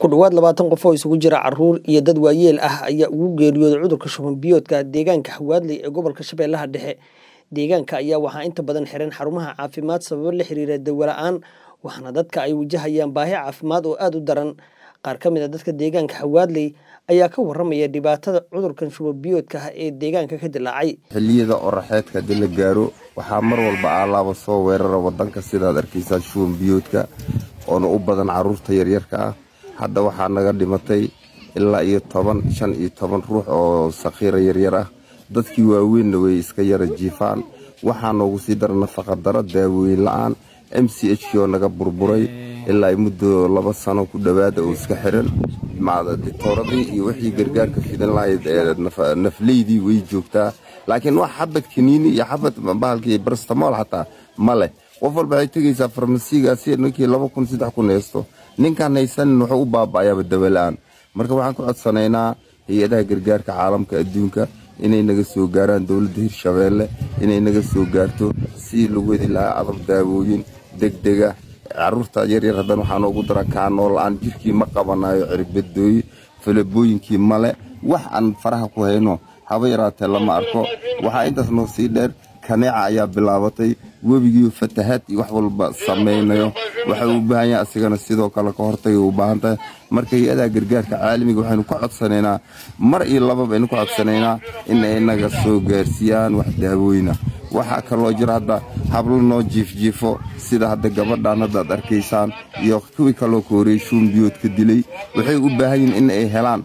ku dhowaad labaatan qof oo isugu jira caruur iyo dad waayeel ah ayaa ugu geeriyooday cudurka shuban biyoodka deegaanka hawaadley ee gobolka shabeellaha dhexe deegaanka ayaa waxaa inta badan xiran xarumaha caafimaad sababo la xiriira dawo la-aan waxaana dadka ay wajahayaan baahi caafimaad oo aada u daran qaar ka mid a dadka deegaanka hawaadley ayaa ka waramaya dhibaatada cudurkan shuban biyoodka ah ee deegaanka ka dilaacay xilliyada oraxeedka haddii la gaaro waxaa mar walba aalaaba soo weerara wadanka sidaad arkaysaan shuban biyoodka oona u badan caruurta yaryarka ah hadda waxaa naga dhimatay ilaa iyo toban shan iyo toban ruux oo sakhiira yaryar ah dadkii waaweynna way iska yara jiifaan waxaa noogu sii dara nafaqadaro daawooyin la-aan m c h k oo naga burburay ilaa muddo laba sano ku dhowaada oo iska xiran ditooradii iyo wixii gargaarka fidan lahayd ee nafleydii way joogtaa laakiin wax xabad kaniini iyo xabad bahalkii barstamool xataa ma leh qof walba waxay tegaysaa farmasigaasi ninkii laba kun saddex kun haysto ninkaan haysanin wuxuu u baaba'ayaaba dawola-aan marka waxaan ku codsanaynaa hay-adaha gargaarka caalamka adduunka inay naga soo gaaraan dowladda hirshabeelle inay naga soo gaarto si lagu hedi lahaa adab daawooyin degdega caruurta yaryar haddana waxaa noogu dara kaanoo la-aan jirkii ma qabanayo cirbadooyi falabooyinkii male wax aan faraha ku hayno haba yaraatee lama arko waxaa intaas noo sii dheer kaneeca ayaa bilaabatay webigii fatahaad iyo wax walba samaynayo waxa uu u baahan yahay asigana sidoo kale ka hortagay u baahan tahay marka hay-adaha gargaarka caalamiga waxaynu ka codsanaynaa mar iyo laba baynu ka codsanaynaa in ay naga soo gaarsiiyaan wax daawooyina waxaa kaloo jira hadda hablo noo jiifjiifo sida hadda gabadhan haddaad arkaysaan iyo kuwii kaloo ka horeeyey shuunbiyoodka dilay waxay u baahan yihin in ay helaan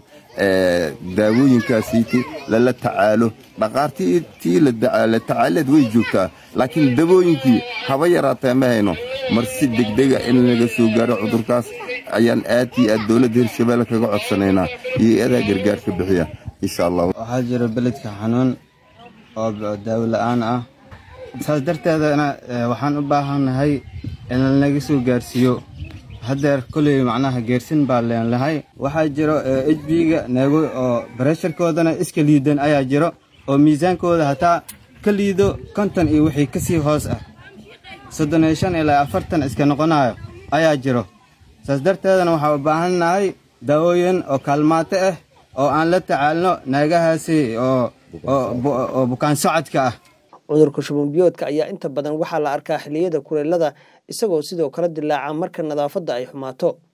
daawooyinkaasiiti lala tacaalo dhaqaartii tii la tacaaleed way joogtaa laakiin dabooyinkii haba yaraatee ma hayno mar si degdega in laga soo gaaro cudurkaas ayaan aad iyo aad dowladda hirshabeelle kaga codsanaynaa iyo eedaa gargaarka bixiya insha allah waxaa jira beledka xanuun oo daawo la-aan ah saas darteedana waxaan u baahannahay in lanaga soo gaarsiiyo haddeer koley macnaha geersin baa leenlahay waxaa jiro h b-ga neego oo baresharkoodana iska liidan ayaa jiro oo miisaankooda hataa ka liido konton iyo wixii ka sii hoos ah soddon iyo shan ilaa afartan iska noqonayo ayaa jiro saas darteedana waxaa u baahannahay daawooyin oo kaalmaato ah oo aan la tacaalno naagahaasi oo bukaan socodka ah cudurka shubanbiyoodka ayaa inta badan waxaa la arkaa xilliyada kuleelada isagoo sidoo kale dilaaca marka nadaafadda ay xumaato